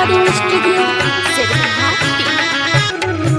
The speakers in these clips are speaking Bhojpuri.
recording studio, Sirhati.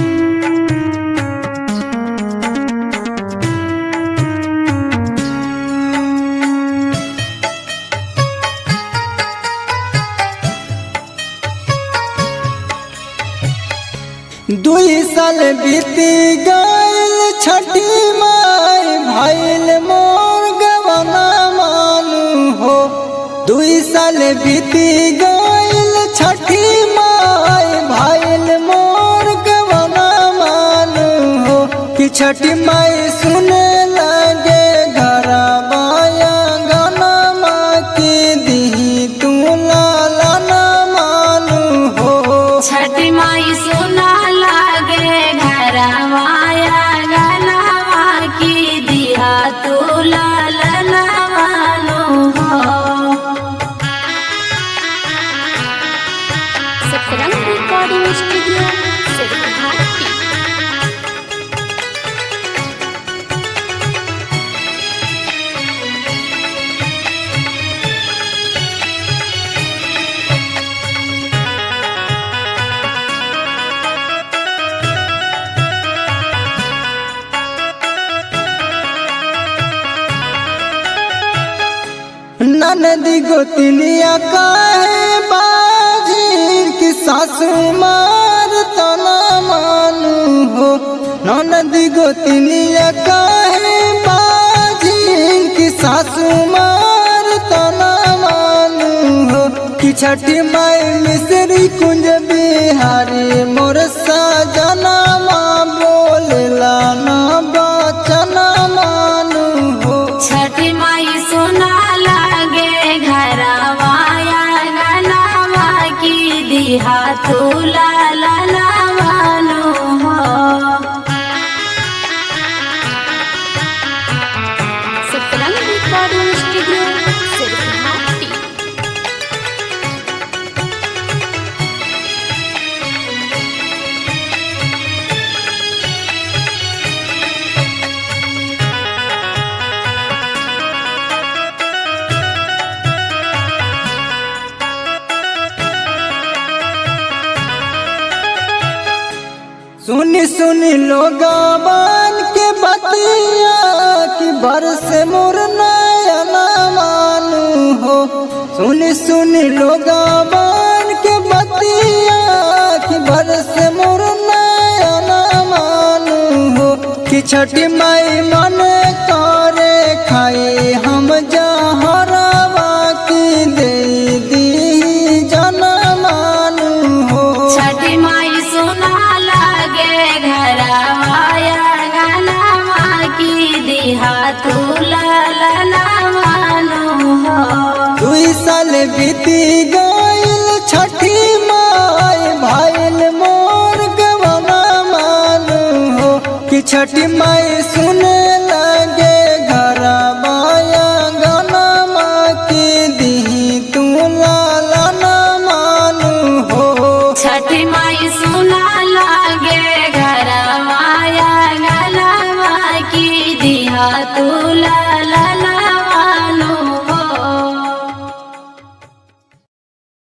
दुई साल बीती गईल छठी माई भइल मोर गवना मानू हो दुई साल बीती गईल छठी माई भइल मोर गवना मानू हो कि छठी माई सुने लगे घर बाया गाना माँ की दी तू लाला ना मानू हो छठी माई सुना लागे घरवाया गनवा की दिया तू लालनवानु हो सतरंग रिकॉर्डिंग स्टूडियो सिरहाटी ननदी गोतनिया काहे बाजीर की सासू मार तना मानू हो ननदी गोतनिया काहे बाजीर की सासू मार तना मानू हो कि छठी माई मिश्री कुंज बिहारी मोर सजना माँ बोलला ना बचना मानू हो छठी माई सुना लागे घरवाया गनवा की दिहा तू लालनवानु हो सतरंग रिकॉर्डिंग स्टूडियो सिरहाटी सुनी सुनी लोगावन के बतिया कि बरस मोर नयना मानू हो सुनी सुनी लोगावन के बतिया कि बरस मोर नयना मानू हो कि छठी माई मन करे खाई हम जहरवा की दे दी जना मानू हो छठी माई सुना लागे घरवाया गनवा की दिहा तू लालनवानु हो दुई साल बीती गईल छठी माई भाईल मोर गवना मानू हो कि छठी माई सुने